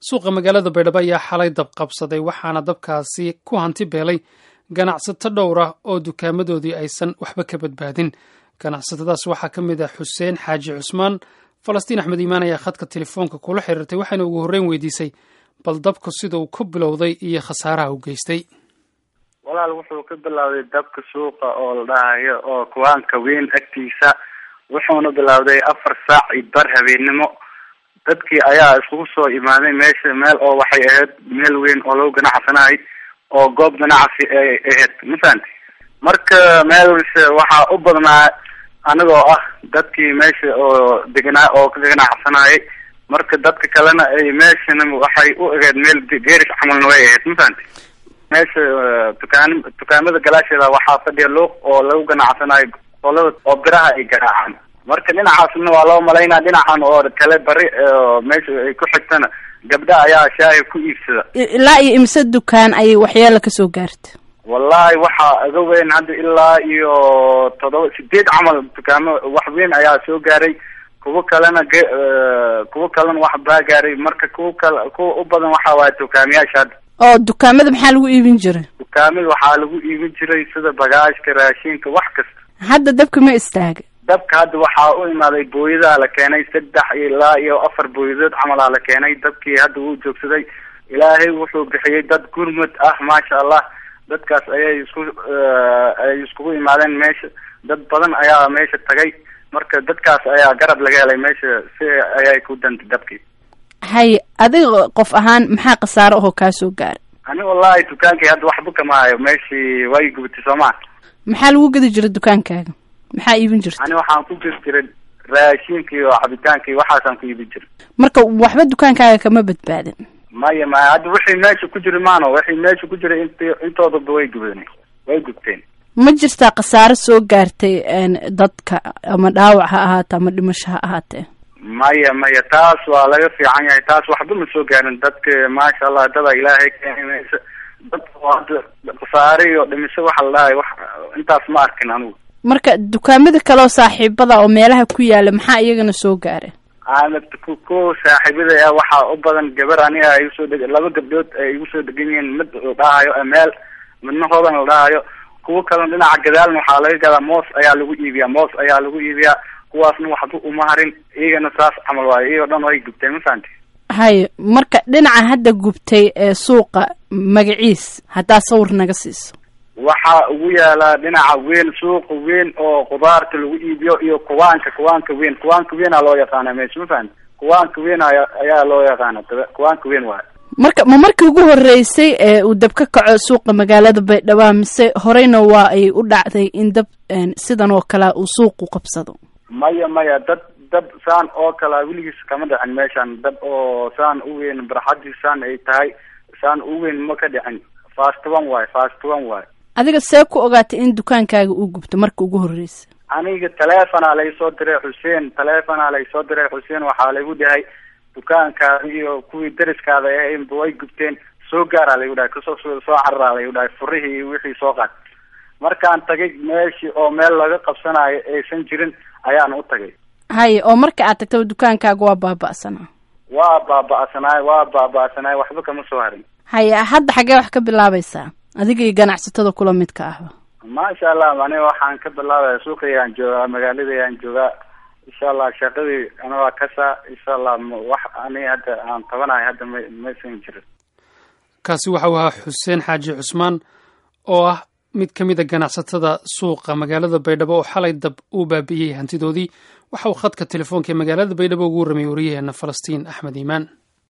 suuqa magaalada baydhabo ayaa xalay dab qabsaday waxaana dabkaasi ku hanti beelay ganacsato dhowr ah oo dukaamadoodii aysan waxba ka badbaadin ganacsatadaas waxaa ka mid ah xuseen xaaji cusmaan falastiin axmed iimaan ayaa khadka telefoonka kula xiriirtay waxayna ugu horreyn weydiisay bal dabku sida uu ku bilowday iyo khasaaraha u geystay walaal wuxuu ka bilowday dabka suuqa oo la dhahayo oo kuwaanka weyn agtiisa wuxuuna bilowday afar saac iyo bar habeennimo dadkii ayaa iskugu soo imaaday meesha meel oo waxay ahayd meel weyn oo lagu ganacsanahay oo goob ganacsi ay ahayd mafahanti marka meelse waxaa u badnaa anigoo ah dadkii meesha oo deganaa oo ka ganacsanayay marka dadka kalena ay meeshana waxay u ahayd meel geerish camalna way ahayd mafahanti meesha dukaan dukaamada galaasheeda waxaa fadhiya luuq oo lagu ganacsanayo qolada oo biraha ay garaacaan marka dhinacaasna waa loo malaynaa dhinacan oo kale bari meesha ay ku xigtana gabdha ayaa shaahi ku iibsada ilaa iyo imse dukaan ayay waxyeelo kasoo gaarta wallahi waxaa aga weyn hadda ilaa iyo toddoba sideed camal dukaamo wax weyn ayaa soo gaaray kuwo kalena ge kuwo kalena wax baa gaaray marka kuwa kale kuwa u badan waxa waaye dukaamiyaasha hadda oo dukaamada maxaa lagu iibin jiray dukaamada waxaa lagu iibin jiray sida bagaashka raashinka wax kasta hadda dabka ma istaaga dabka hadda waxaa u imaaday booyadaa la keenay saddex ilaa iyo afar booyadood camalaa la keenay dabkii hadda wuu joogsaday ilaahay wuxuu bixiyey dad gurmud ah maasha allah dadkaas ayay isku ay iskugu imaadeen meesha dad badan ayaa meesha tagay marka dadkaas ayaa garab laga helay meesha si ayay ku dantay dabkii hay adiga qof ahaan maxaa khasaaro ahoo kaa soo gaaray ani wallahi dukaankii hadda waxba kama hayo meeshii way gubatay soo maa maxaa lagu gedi jiray dukaankaaga maxaa iibin jirta ani waxaan ku gedi jiray raashinka iyo cabitaanka iyo waxaasaan ku iibin jiray marka waxba dukaankaaga kama badbaadin maya maya hadda wixii meesha ku jira maano wixii meesha ku jira int intoodaba way gubeen way gubteen ma jirtaa khasaaro soo gaartay dadka ama dhaawac ha ahaatee ama dhimasho ha ahaatee maya maya taas waa laga fiican yahay taas waxba ma soo gaarin dadka maasha allah dada ilaahay keenay meesha dadka hadda khasaare iyo dhimisho waxa la dhahay wax intaas ma arkin anigu marka dukaamada kaleoo saaxiibada oo meelaha ku yaala maxaa iyagana soo gaara ana ku saaxiibada ah waxaa u badan gabar aniga ay usoo deg laba gabdhood ay igu soo degan yihiin mid la dhahayo meel midna hoodan la dhahayo kuwo kalena dhinaca gadaalna waxaa laga gadaa moos ayaa lagu iibiyaa moos ayaa lagu iibiyaa kuwaasna waxba uma harin iyagana saas camal waayo iyagoo dhan way gubteen mafahanti hay marka dhinaca hadda gubtay ee suuqa magaciis haddaa sawir naga siiso waxaa ugu yaalaa dhinaca weyn suuqa weyn oo khudaarta lagu iibiyo iyo kuwaanka kuwaanka weyn kuwaanka weynaa loo yaqaana meesha mafahanti kuwaanka weyn aya ayaa loo yaqaana kuwaanka weyn waayo marka ma markii ugu horeysay ee uu dab ka kaco suuqa magaalada baydhabo mise horeyna waa ay u dhacday in dab sidan oo kalea uu suuqu qabsado maya maya dad dab saan oo kalea weligiis kama dhicin meeshan dab oo saan u weyn barxadii saan ay tahay saan u weyn ma ka dhicin fast one waayo fast one waayo adiga see ku ogaatay in dukaankaaga uu gubto marka ugu horreysa aniga telefonaa laysoo diray xuseen telefonaa laysoo diray xuseen waxaa laygu dhahay dukaankaada iyo kuwii dariskaada ahaynba way gubteen soo gaaraa laygu dhahay kasoo soo cararaa laygu dhahay furihii iyo wixii soo qaad markaan tagay meeshii oo meel laga qabsanayo aysan jirin ayaan u tagay haye oo marka aad tagtaba dukaankaaga waa baaba-sanaa waa baaba-sanaay waa baaba-sanaay waxba kama soo harin haye hadda xaggee wax ka bilaabaysaa adiga iyo ganacsatada kula midka ahba maasha allah aniga waxaan ka bilaabaya suuqayaan joogaa magaaladayaan joogaa insha allah shaqadii ana waa kasaa insha allah wax ani hadda aan tabanahay hadda ma maysan jirin kaasi waxa uu ahaa xuseen xaaji cusmaan oo ah mid ka mid a ganacsatada suuqa magaalada baydhabo oo xalay dab uu baabi'iyey hantidoodii waxa uu khadka telefoonka ee magaalada baydhabo ugu warramay wariyaheena falastiin axmed iimaan